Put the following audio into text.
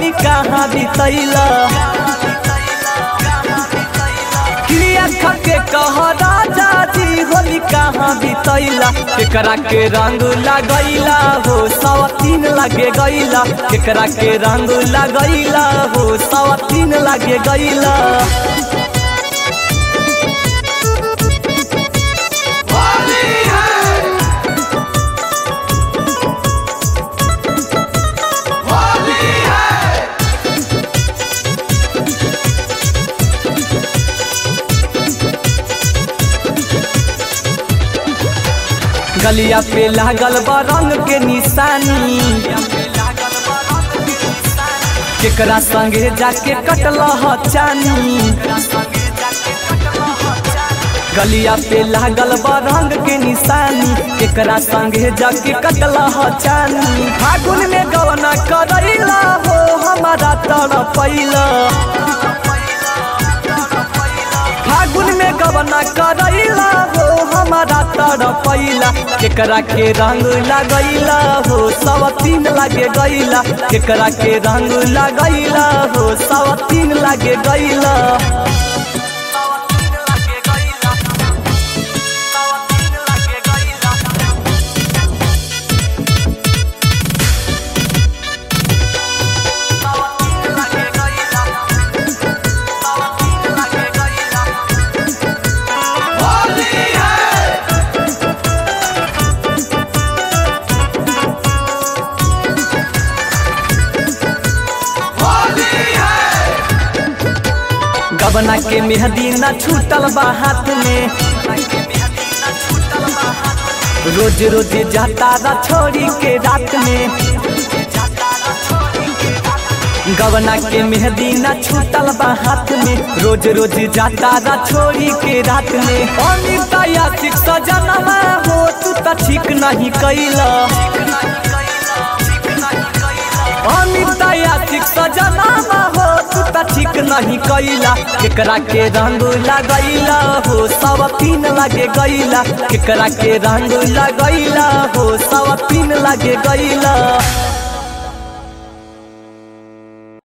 होली कहाँ बितैला क्रिया खके कह राजा जी होली कहाँ बितैला केकरा के रंग लगैला हो सवा तीन लगे गैला केकरा के रंग लगैला हो सवा तीन लगे गैला गलिया पे लागल बा रंग के निशानी केकरा संगे जाके कटल चानी गलिया पे लागल बा रंग के निशानी केकरा संगे जाके कटल चानी फागुन में गवना करैला हो हमारा तड़पैला फागुन में गवना करैला हो हमारा तड़पैला केकरा के रंग लगैला हो सवा तीन लगे गैला केकरा के रंग लगैला हो सवा तीन लगे गैला गबना के मेहदी न छूटल बा हाथ में रोज रोज जाता रा छोड़ी के रात में गबना के मेहदी न छूटल बा हाथ में रोज रोज जाता रा छोड़ी के रात में अनिता या ठीक सजनमा हो तू त ठीक नहीं कैला अनिता या ठीक सजनमा हो तू त ठीक नहीं कैला केकरा के रंग लगैला हो सवा तीन लगे गैला केकरा के रंग लगैला हो सवा तीन लगे गैला